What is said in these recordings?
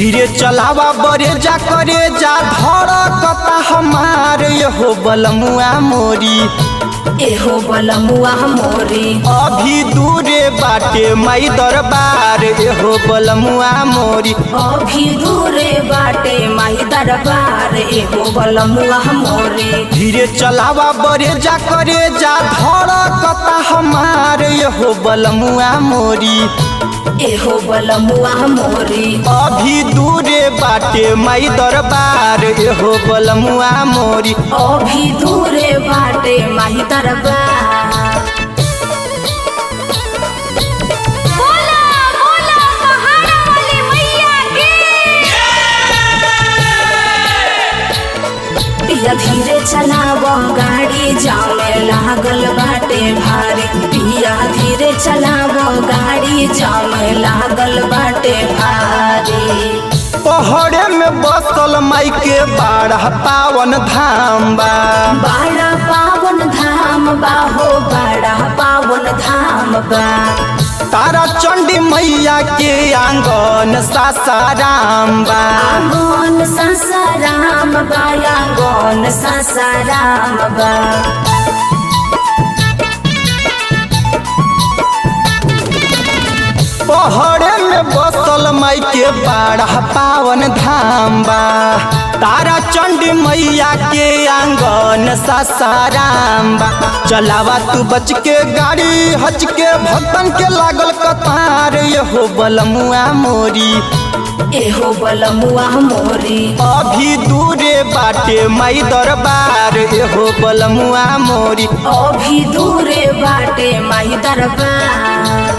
धीरे चलावा बरे जा करे जा धड़कता हमार हो बलमुआ मोरी एहो बलमुआ मोरी अभी दूरे बाटे माई दरबार हो बलमुआ मोरी अभी दूरे बाटे माई दरबार एहो बलमुआ मोरी धीरे चलावा बरे जा करे जा धड़कता हमार हो बलमुआ मोरी एहो बलमुआ मोरी अभी दूरे बाटे माई दरबार हो बलमुआ मोरी अभी दूरे बाटे माही दरबार बोला बोला पहाड़ा वाली मैया की पिया धीरे चलाव गाड़ी जामे लागल बाटे भारी पिया धीरे चलाव गाड़ी जामे लागल बाटे भारी पहाड़े में बसल माई के बारह पावन धाम बा बड़ा पावन धाम बा हो बड़ा पावन धाम बा तारा चंडी मैया के आंगन सासाराम बा आंगन सासाराम बा आंगन सासाराम बा पहाड़े में बसल माई के बारह पावन धाम बा तारा चंडी मैया के आंगन सासाराम बा चलावा तू बच के गाड़ी हच के भक्तन के लागल कतार हो बलमुआ मोरी एहो बलमुआ मोरी अभी दूरे बाटे माई दरबार हो बलमुआ मोरी अभी दूरे बाटे माही दरबार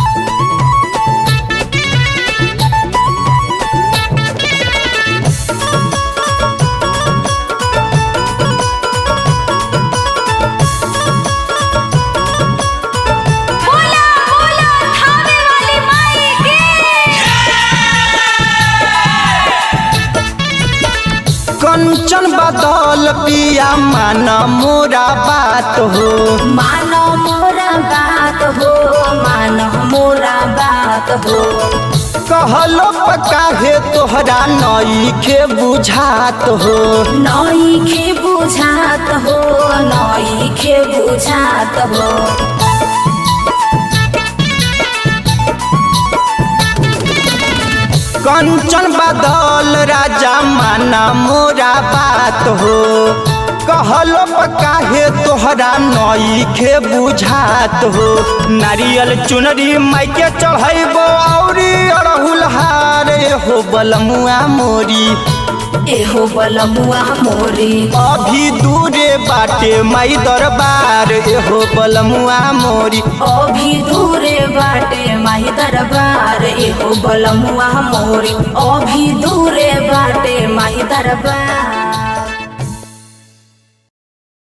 बोला बोला थावे वाली माई की कंचन बदल पिया माना मोरा बात हो मानो मोरा बात हो मानो मोरा बात हो कहलो काहे तोहरा नई के बुझात हो नई खे बुझात हो नई खे बुझात हो कंचन बदल राजा माना मोरा बात हो कहलो काहे तोहरा नई के बुझात हो नारियल चुनरी माई के चढ़ैबो औरी अड़हुल हार हो बलमुआ मोरी एहो बलमुआ मोरी अभी दूरे बाटे माई दरबार हो बलमुआ मोरी अभी दूरे बाटे माही दरबार एहो बलमुआ मोरी अभी दूरे बाटे माही दरबार